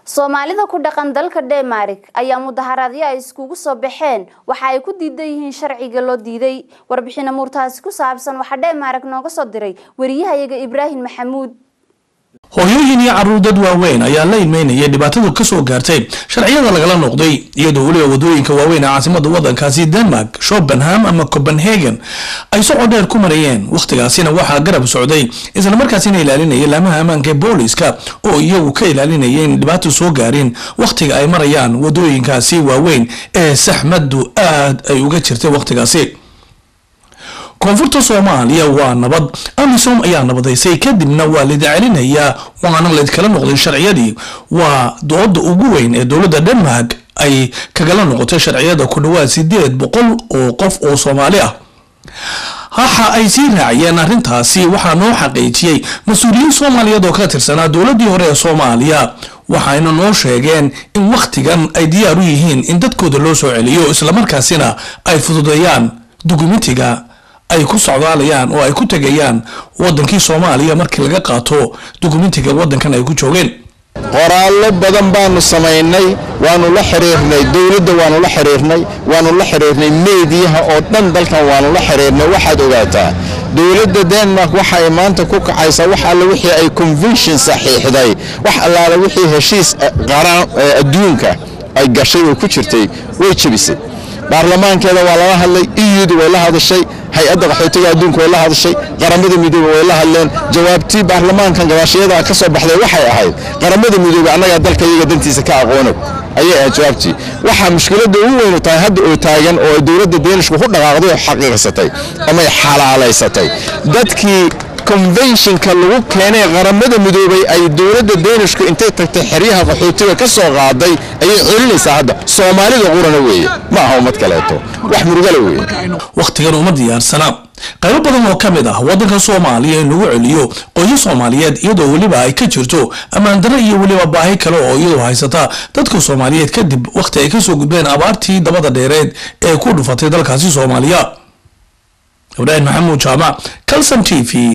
soomaalida ku dhaqan dalka denmark ayaa mudaharaadyo ay iskugu soo baxeen waxa ay ku diidan yihiin sharciga loo diiday warbixin amuurtaasi ku saabsan waxaa denmark nooga soo diray wariyahayaga ibraahim maxamuud hooyooyin iyo caruur dad waaweyn ayaa la ilmeynayay dhibaatadu kasoo gaartay sharciyada lagala noqday iyadoo weliba wadooyinka waaweyn ee caasimada wadankaasi denmark shopenham ama copenhagen ay socod dheer ku marayeen wakhtigaasina waxaa garab socday islamarkaasina ilaalinaya laamaha ammaanka ee booliska oo iyagu ka ilaalinaya in dhibaato soo gaarin wakhtiga ay marayaan wadooyinkaasi waaweyn ee saxmadu aad ay uga jirtay wakhtigaasi koonfurta soomaaliya waa nabad amisom ayaa nabadaysay kadibna waa lida celinayaa waana laydkala noqday sharciyadii waa dooda ugu weyn ee dowladda denmark ay kagala noqotay sharciyada ku dhawaad sideed boqol oo qof oo soomaali ah waxa ay sii raaciyeen arrintaasi waxaa noo xaqiijiyey mas-uuliyiin soomaaliyeed oo ka tirsanaa dowladii hore ee soomaaliya waxayna noo sheegeen in wakhtigan ay diyaar u yihiin in dadkooda loo soo celiyo islamarkaasina ay fududeeyaan dukumentiga ay ku socdaalayaan oo ay ku tegayaan wadankii soomaaliya markii laga qaato dukumentiga wadankan ay ku joogeen qoraallo badan baanu samaynay waanu la xiriirnay dowladda waanu la xiriirnay waanu la xiriirnay meediyaha oo dhan dalkan waanu la xiriirnay waxaad ogaataa dowladda denmark waxa ay maanta ku kacaysaa wax alle wixii ay convention saxiixday wax allaale wixii heshiis qaran adduunka ay gashay oo ku jirtay way jebisay baarlamaankeeda waa lala hadlay iyudu way la hadashay hay-adda qaxootiga adduunka way la hadashay qaramada midoobe way la hadleen jawaabtii baarlamaankan gabaashiyada ka soo baxday waxay ahayd qaramada midoobe annagaa dalka iyaga dantiisa ka aqoonog ayay ahayd jawaabtii waxaa mushkiladda ugu weynu tahay hadda oo taagan oo ay dowladda deenishku ku dhaqaaqday oo xaqiiqsatay amay xalaalaysatay dadkii conventionka lagu keenay qaramada midoobay ay dowladda deenishku intay tagtay xeryaha qaxootiga ka soo qaaday ayay celinaysaa hadda soomaalida qurana weeye ma aha ummad kaleeto wax murugale weeye wakhtigan uma diyaarsana qaybo badan oo ka mid ah waddanka soomaaliya in lagu celiyo qoysas soomaaliyeed iyadoo weliba ay ka jirto ammaandaro iyo weliba baahi kale oo iyadoo haysata dadka soomaaliyeed kadib wakhti ay kasoo gudbeen abaartii dabada dheereed ee ku dhufatay dalkaasi soomaaliya ibraahim maxamuud jaamac calson t v